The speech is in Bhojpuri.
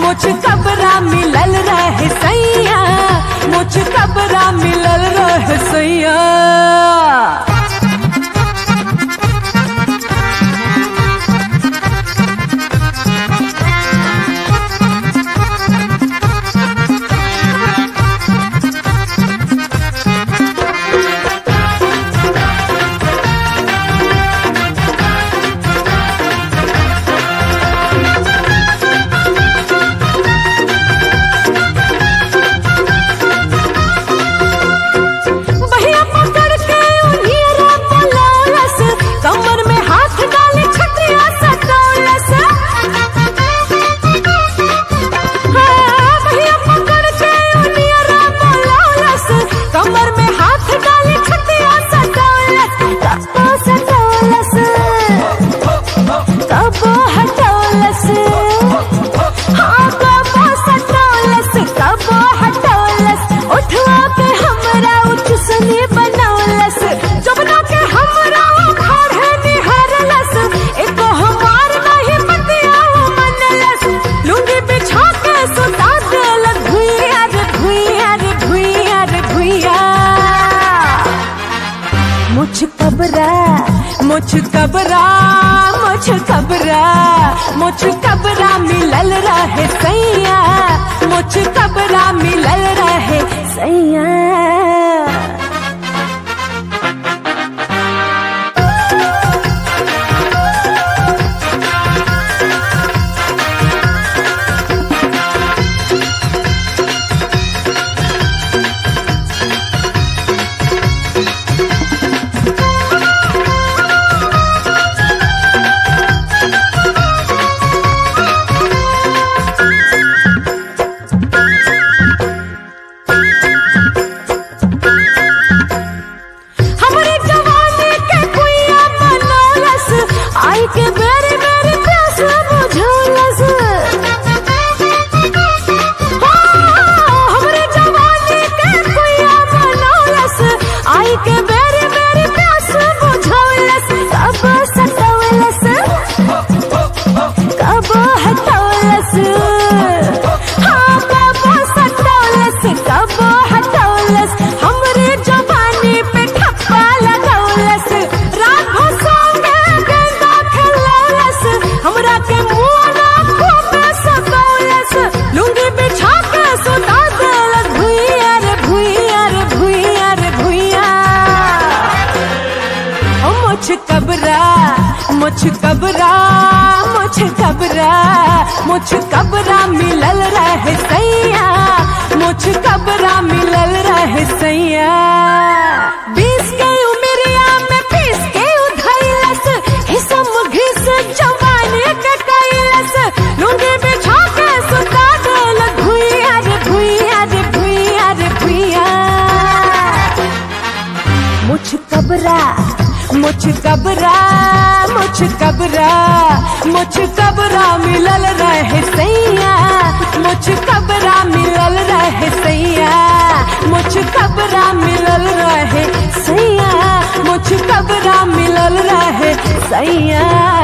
मुझ कबरा मिलल रहे सैया मुझ कबरा मिलल रहे सैया बहिया पकड़ के उन्हेरा बोलौलस कमर में हाथ डाले छतरिया सटौलस हाँ, बहिया पकड़ के उन्हेरा बोलौलस कमर में हाथ डाले छतरिया सटौलस कबो सटौलस कबो हटौलस हाँ कबो सटौलस कबो हटौलस उठवा के हमरा उठसनी बनौलस जबना के हमरा खाड़े निहारलस एको हमार नहीं पतिया मनलस लुंगी बिछा के सुता देलक भुइया रे भुइया रे भुइया रे भुइया मुझ कबरा मुझ कबरा मुझ कबरा मुझ कबरा मिलल रहे सैया मुझ कबरा मिलल रहे सैया हमरे जवानी के कुइया बनौलस आई के बेरी बेरी प्यास बुझौलस हाँ, हमरे जवानी के कुइया बनौलस आई के बेरी बेरी प्यास बुझौलस कब सटौलस कब हटौलस हाँ कब सटौलस कब हटौलस हमरे जवानी पे ठप्पा लगौलस रात भर संगे गेंदा खेलौलस हमरा के मुआना खूब सकौलस लुंगी बिछा के सुता देलस भुइया रे भुइया रे भुइया रे भुइया ओ मुझ कबरा मुझ कबरा मुझ कबरा मुझ कबरा मिलल रहे सैया मुझ कबरा मिलल रहे सैया बीस के उमरिया में पीस के उधैलस हिसम घिस जवानी के कैलस लुंगी बिछा के सुता देल भुइया रे भुइया रे भुइया रे भुइया मुझ कबरा मुझ कबरा मुझ कबरा मुझ कबरा मिलल रहे सैया मुझ कबरा मिलल रहे सैया मुझ कबरा मिलल रहे सैया मुझ कबरा मिलल रहे सैया